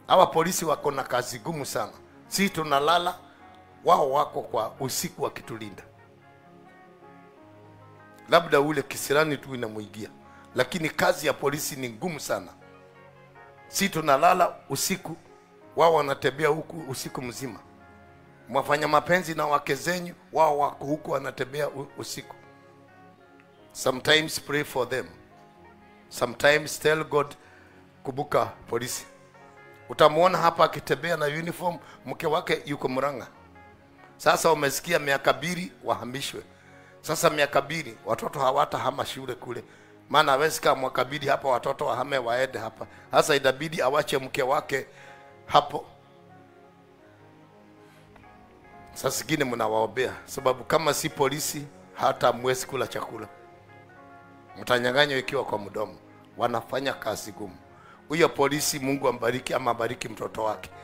Hawa polisi wako na kazi gumu sana, si tunalala, wao wako kwa usiku wakitulinda. Labda ule kisirani tu inamwigia, lakini kazi ya polisi ni ngumu sana. Si tunalala usiku, wao wanatembea huku usiku mzima. Mwafanya mapenzi na wake zenyu, wao wako huku wanatembea u- usiku. Sometimes pray for them, sometimes tell God, kumbuka polisi. Utamwona hapa akitembea na uniform, mke wake yuko Murang'a. Sasa umesikia miaka mbili wahamishwe. Sasa miaka mbili watoto hawatahama shule kule, maana hawezi kama mwaka mbili hapa watoto wahame waende hapa. Sasa inabidi awache mke wake hapo. Sasa zingine mnawaombea, sababu kama si polisi hata mwezi kula chakula, mtanyang'anywa ikiwa kwa mdomo. Wanafanya kazi gumu. Huyo polisi, Mungu ambariki ama abariki mtoto wake,